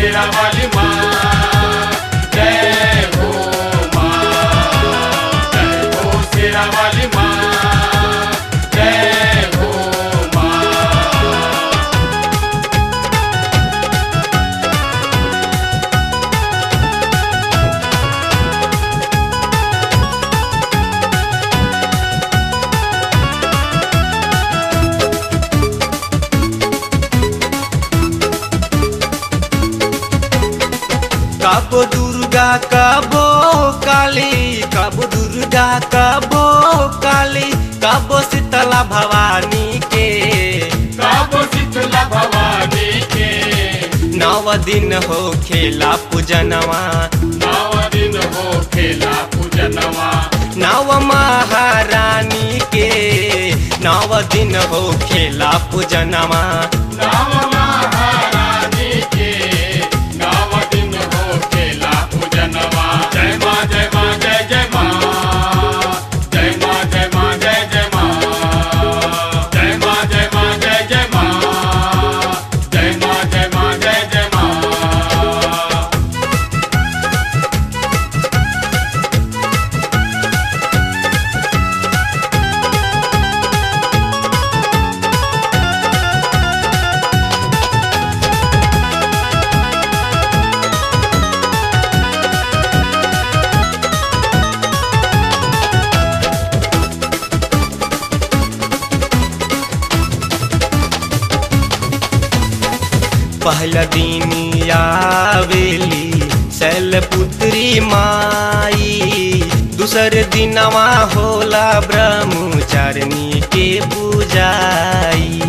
शेरा वाली माँ जय हो माँ जय हो शेरा वाली माँ जय हो माँ कबो दुर्गा कबो काली कबो दुर्गा कबो काली कबो शीतला भवानी के काबो शीतला भवानी के नव दिन हो खेला पूजनवा नव दिन हो खेला पूजनवा नव महारानी के नव दिन हो खेला पूजनवा नव महारानी के नव दिन हो खेला पूजनवा जय माँ जय माँ जय जय माँ जय माँ जय माँ जय जय माँ जय माँ जय माँ जय जय माँ जय माँ जय माँ जय जय माँ पहला दिन आवेली शैलपुत्री माई दूसर दिनवा होला ब्रह्मचारिणी के पूजाई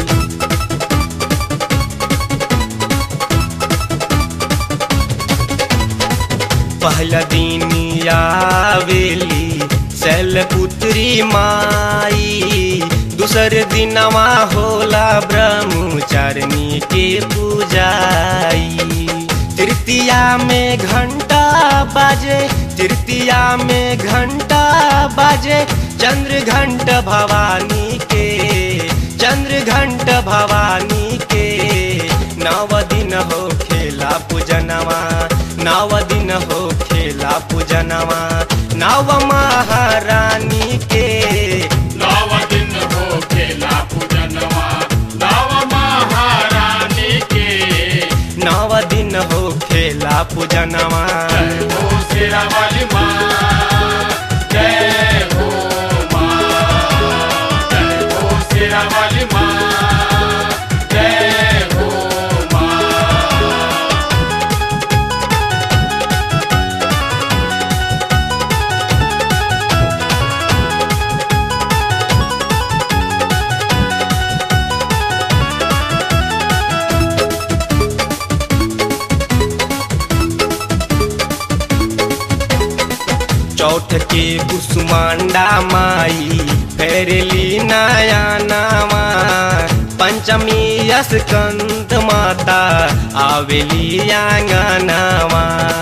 पहला दिन आवेली शैलपुत्री माई दूसर दिनवा होला ब्रह्मचारिणी के पूजाई तृतीया में घंटा बाजे तृतीया में घंटा बाजे चंद्र घंट भवानी के चंद्र घंट भवानी के नव दिन हो खेला पूजनवा नव दिन हो खेला पूजनवा नव महारानी के नव दिन हो खेला पूजनवा नव महारानी के नव दिन हो खेला पूजनवा जय हो शेरा वाली माँ जय हो माँ जय हो शेरा वाली माँ जय हो माँ चौथ के कुसुमांडा माई फेरली नया नामा पंचमी स्कंद माता आवेली आंगनावा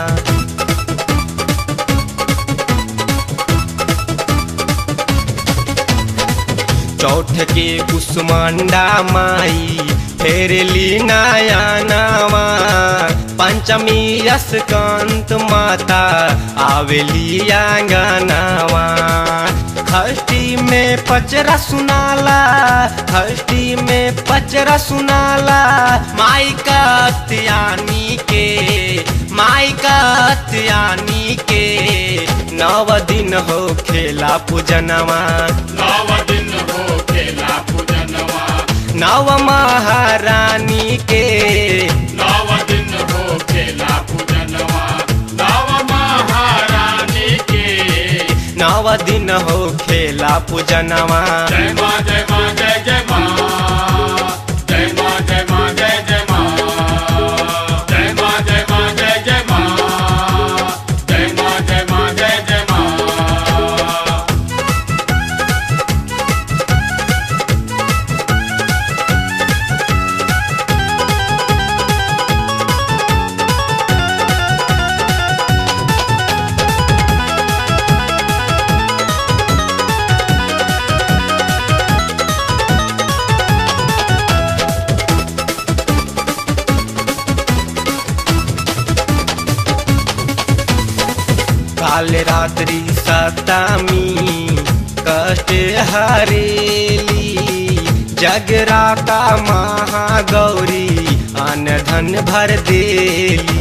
चौथ के कुसुमांडा माई फेरली नया नामा पंचमी स्कंत माता आवेली आंगनावा खष्टी में पचरा सुनाला खष्टी में पचरा सुनाला माई का त्यानी के माई का त्यानी के नव दिन हो खेला पूजनवा नव दिन हो खेला पूजनवा नव महारानी के नव दिन हो खेला पूजनवा नव महारानी के नव दिन हो खेला पूजनवा जय माँ जय माँ जय जय माँ जय माँ जय माँ जय जय माँ जय माँ जय माँ जय जय माँ जय माँ जय माँ जय जय माँ काल रात्रि सतमी कष्ट हरेली जगराता महागौरी अन धन भर देली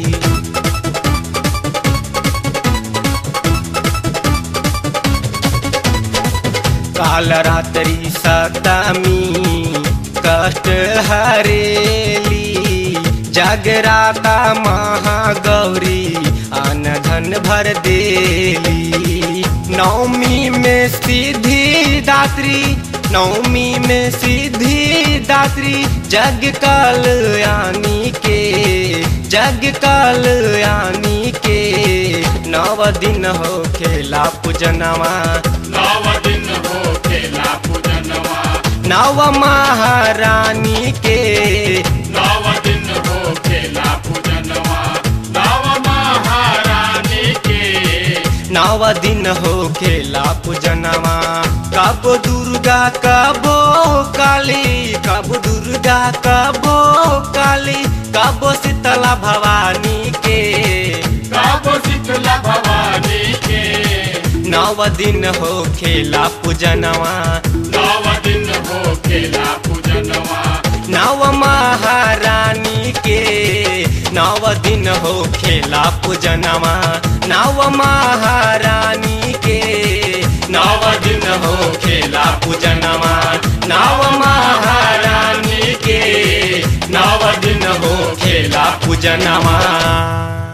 काल रात्रि सतमी कष्ट हरेली जगराता महागौरी अन धन भर देली नवमी में सिद्धि दात्री नवमी में सिद्धि दात्री जग कल्याणी के जग कल्याणी के नव दिन हो खेला पूजनवा नव दिन हो खेला पूजनवा नव महारानी के नव दिन हो खेला पूजनवा नव महारानी के नव दिन हो खेला पूजनवा कब दुर्गा कबो काली कब दुर्गा कबो काली कब शीतला भवानी के काबो शीतला भवानी के नव दिन हो खेला पूजनवा नव दिन हो खेला पूजनवा नव महारानी के नव दिन हो खेला पूजनवा नव महारानी के नव दिन हो खेला पूजनवा नव महारानी के नव दिन हो खेला पूजनवा